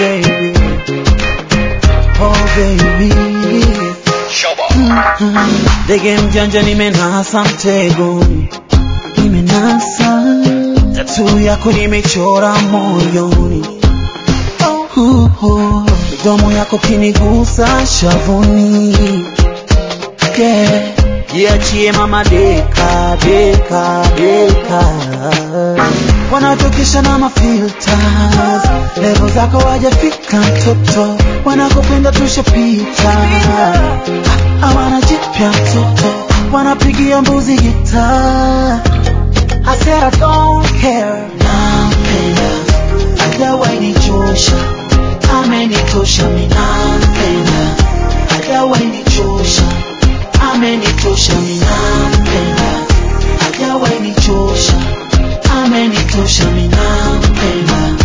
baby, oh baby. Mm. Ndege mjanja nimenasa mtegoni, nimenasa tatu yako nimechora moyoni, uh, uh. midomo yako kinigusa shavuni, yeah. Jiachie mama deka deka deka, wanatokesha na mafilters, levo zako wajafika mtoto, wanakopenda tushapita, hawana jipya mtoto, wanapigia mbuzi gita. I said I don't care, nampenda, hajawahi nichosha, amenitosha, mimi nampenda, hajawahi nichosha amenitosha minampenda, hajawahi nichosha, amenitosha minampenda.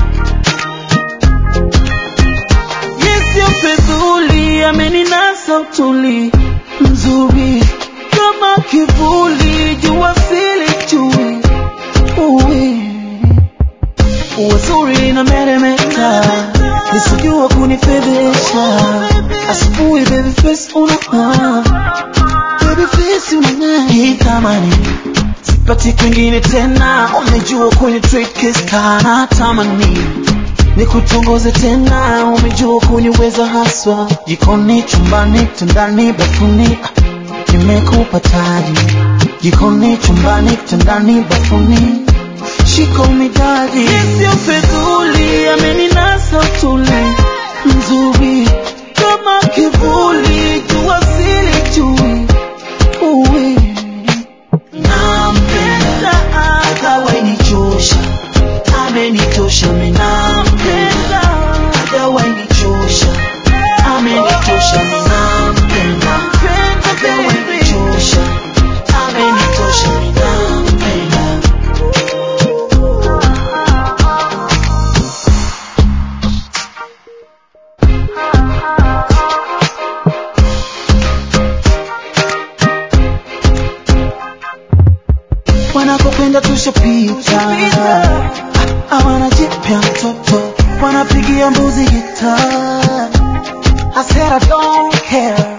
Yesu fedhuli ameninasa utuli mzuri kama kivuli, jua sili chui uwi uwazuri na meremeta, nisijua kunifedhesha asubuhi, baby face unang'aa baby face unang'aa, hii tamani sipati kwingine tena, umejua kwenye trade case kana tamani nikutongoze tena, umejua kuniweza haswa, jikoni, chumbani, tandani, bafuni, ah, nimekupa taji, jikoni, chumbani, tandani, bafuni, shika umidadi, sio fedhuli, ameninasa utuli mzuri kama kivuli, jua sili chui uwi nampenda, hajawahi nichosha, amenitosha, mimi nampenda, hajawahi nichosha, amenitosha, mimi nampenda, hajawahi nichosha, amenitosha, mimi nampenda. wanakopenda tushapita, hawana jipya mtoto, wanapigia mbuzi gita. I said I don't care,